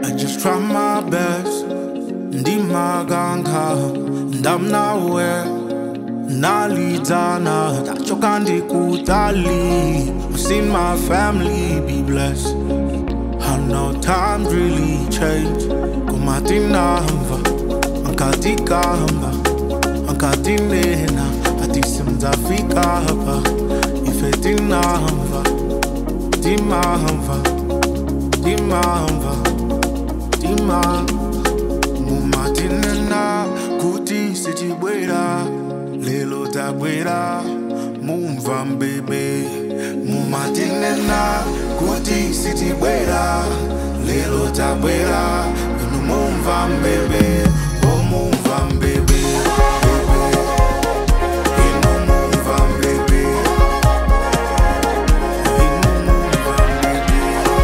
I just try my best ndimaganga ndamnawe nalidana tachoka ndikutali seen my family be blessed I know times really change kumatinamva ankatikamba ankatinena atisimzafika hapa ifetinamva timamva timamva tima mumatinena kuti sitibwera lelo tabwera mumva mbebe mumatinena kuti sitibwera lelo tabwera inu mumva mbebe o mumva mbebe inu mumva mbebe inu mumva mbebe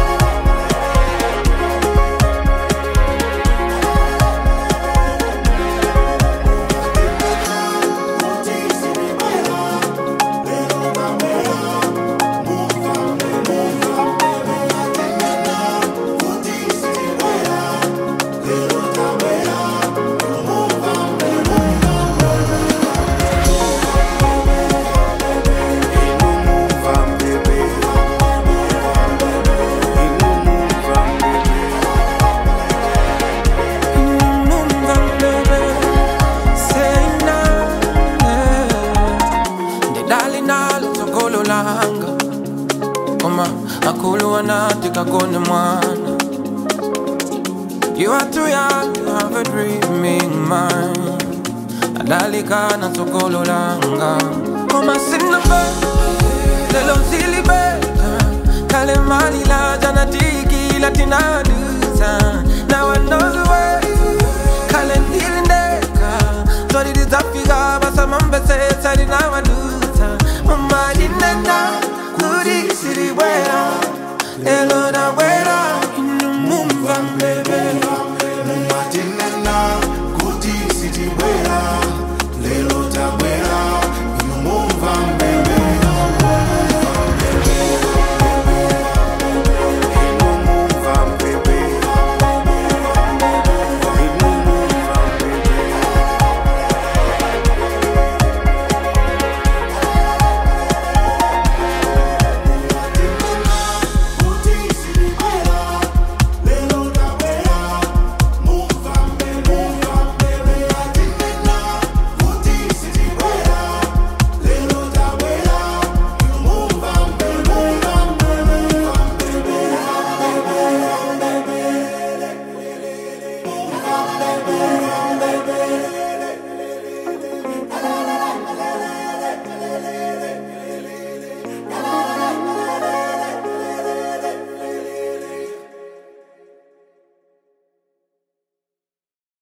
kakone mwana You are too young to have a dreaming mind Adalika na sokolo langa Koma sina be Lelo sili be Kale mali la jana tiki latina